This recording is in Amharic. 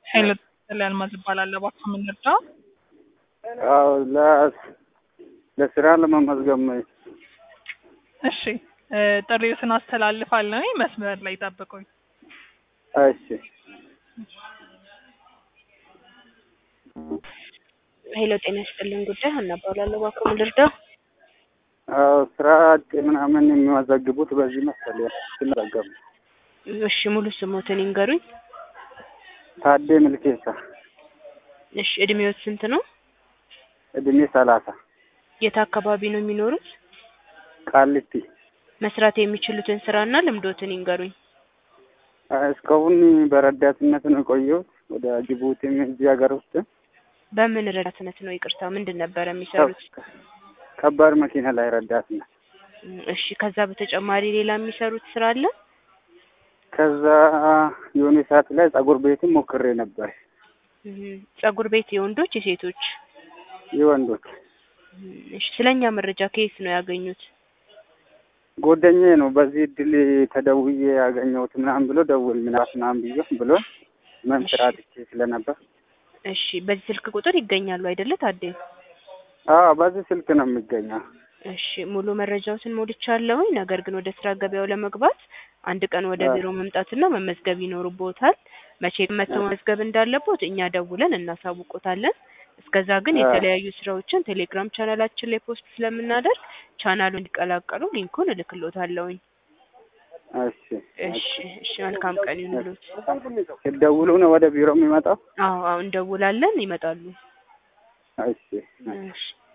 ኃይለ ተክለ አልማዝ እባላለሁ። እባክዎ ምን ልርዳ? አዎ ለ ለስራ ለመመዝገብ ነው። እሺ እ ጥሪዎትን አስተላልፋለሁ። መስመር ላይ ጠብቁኝ። እሺ ሄሎ ጤና ይስጥልን ጉዳይ ሀና እባላለሁ። እባክዎ ምን ልርዳ? አዎ ስራ አጥ ምናምን የሚመዘግቡት በዚህ መሰለኝ ሲመዘገቡ። እሺ ሙሉ ስሞትን ይንገሩኝ። ታዴ ምልኬሳ እሺ እድሜዎት ስንት ነው? እድሜ ሰላሳ የት አካባቢ ነው የሚኖሩት? ቃሊቲ መስራት የሚችሉትን ስራና ልምዶትን ይንገሩኝ። እስካሁን በረዳትነት ነው የቆየሁት። ወደ ጅቡቲም እዚህ ሀገር ውስጥ በምን ረዳትነት ነው? ይቅርታ ምንድን ነበረ የሚሰሩት? ከባድ መኪና ላይ ረዳትነት። እሺ ከዛ በተጨማሪ ሌላ የሚሰሩት ስራ አለ? ከዛ የሆነ ሰዓት ላይ ጸጉር ቤትም ሞክሬ ነበር። እህ፣ ጸጉር ቤት የወንዶች የሴቶች? የወንዶች እሺ ስለኛ መረጃ ከየት ነው ያገኙት? ጓደኛዬ ነው በዚህ እድል ተደውዬ ያገኘሁት ምናምን ብሎ ደውል ምናምን ምናምን ብዬ ብሎ ምን ስራ አጥቼ ስለነበር እሺ በዚህ ስልክ ቁጥር ይገኛሉ አይደለ ታዴ? አዎ በዚህ ስልክ ነው የሚገኘው። እሺ ሙሉ መረጃዎትን ሞልቻለሁኝ። ነገር ግን ወደ ስራ ገበያው ለመግባት አንድ ቀን ወደ አዎ። ቢሮ መምጣትና መመዝገብ ይኖርቦታል። መቼ መጥተው መመዝገብ እንዳለቦት እኛ ደውለን እናሳውቆታለን። እስከዛ ግን አዎ። የተለያዩ ስራዎችን ቴሌግራም ቻናላችን ላይ ፖስት ስለምናደርግ ቻናሉን እንዲቀላቀሉ ሊንኩን እልክሎታለሁኝ። እሺ እሺ እሺ መልካም ቀን ይሁንልዎት። ሲደውሉ ነው ወደ ቢሮ የሚመጣው? አዎ አዎ እንደውላለን፣ ይመጣሉ። እሺ እሺ